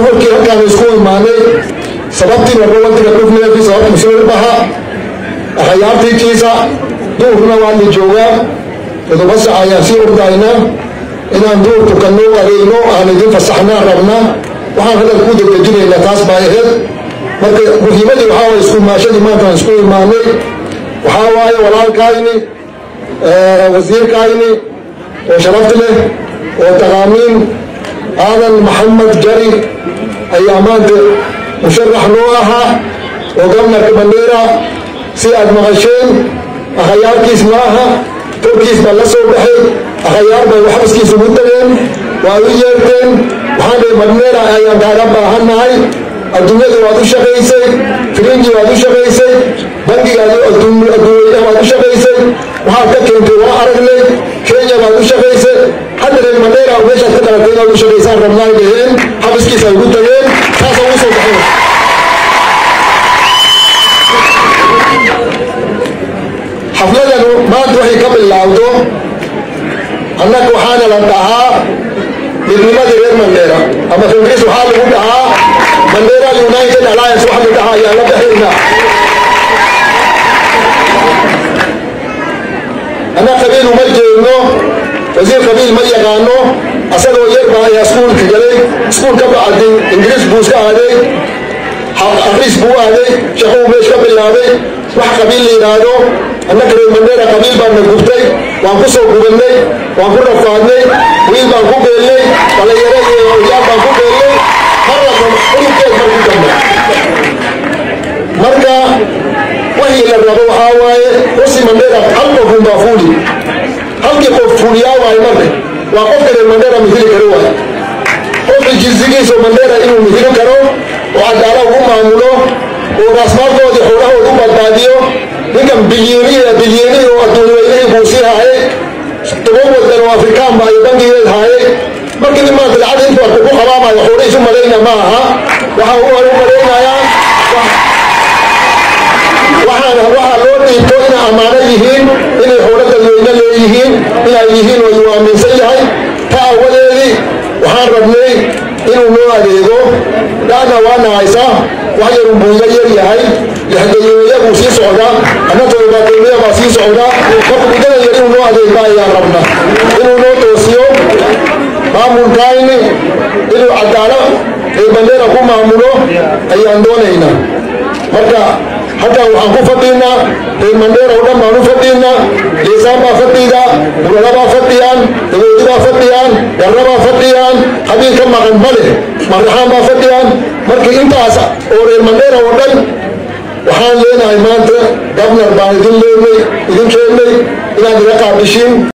nuxurkii halkaan isku imaanay sababtii marba wantiga dhufneefii sababta muslimir baha akhayaartiikiisa duurna waa la joogaa todoba sac ayaan sii ordayna inaan duur tukanno adeegno aan idin fasaxnaa rabna waxaan hadal ku degdejinaynaa taas baa aheyd marka muhiimadii waxaa waye isku imaashadii maantaan isku imaanay waxaa waaye walaalkayni wasiirkayni oo sharafti leh oo taqaamiin aadan maxamed jari ayaa maanta musharax noo ahaa oo gobnarka bandeera si aad maqasheen akhayaarkiis ma aha torkiis baa la soo baxay akhayaar bay waxbaskiis ugu tageen waa u yeerteen waxaan dhahay bandeera ayaan kaaga baahannahay adduunyada waad u shaqaysay firinji waad u shaqaysay bangigaadi adduunyada waad u shaqaysay waxaad ka keentay waa aragnay kenya baad u shaqaysay hadda reer madeera meeshaad ka dhalatay inaad u shaqaysaan rabnaay dhaheen xabiskiisa ay ugu tageen taasa ugu soo baxay xafladanu maanta waxay ka bilaawdo annaga waxaana la dhahaa midnimadii reer mandheera ama ingiriis waxaa lagu dhahaa mandheera united alliance waxa la dhahaa ayaa la baxayna anna qabiil uma jeedno wasiir qabiil ma yaqaano asagoo yar baa ayaa iskuulka galay iskuul ka bacdi ingiriis buu iska aaday akriis buu aaday shaquu meesh ka bilaabay wax qabiil la yidhaahdo annaka reer mandheera qabiil baan na gubtay waan ku soo gubannay waan ku rafaadnay wiil baan ku beelnay dhalinyaro iyo oyaal baan ku beelnay marnaba ururkeed marku dambe marka wixii la rabo waxaa waaye rusi mandheera hal qofun baa fuuli halkii qof fuuliyaa waaye marka waa qofka reer mandheera mihili karo waaye qofka jinsigiisa mandheera inuu mihili karo oo cadaala ugu maamulo oo raasmaalkoodii xoolahooda u badbaadiyo ninkan bilyeeniya bilyeenihi oo adduunweynihii buu sii haayay toban wadan oo afrikaan ba ay bangigeed haayay markii nin maanta lacag intu arku ku qabaamayo xoolihiisu malayna ma aha waxa u u malaynayaa waxaana waxaa loo dhiibto inay ammaano yihiin inay xoolo dadweyne leeyihiin inay yihiin oo uu aaminsan yahay ta awadeedii waxaan rabnay inuu noo adeego dhaana waana haysaa wax yarun buu iga yar yahay lixdayeeya buu sii socdaa anna todobaateeya baa sii socdaa marka muddadan yar inuu noo adeegba ayaan rabna inuu noo toosiyo maamulkayni inuu cadaalo ee bandeera ku maamulo ayaan doonaynaa marka halkan waxaan ku fadhiinaa reer mandheera oo dhan baan u fadhiinaa liisaan baa fadhiida burada baa fadhiyaan dagoodi baa fadhiyaan garra baa fadhiyaan qabiil ka maqan ma leh marraxaan baa fadhiyaan markii intaas oo reer mandheera oo dhan waxaan leenahay maanta gabnar baan idin leenay idin keennay inaad iga qaabishiin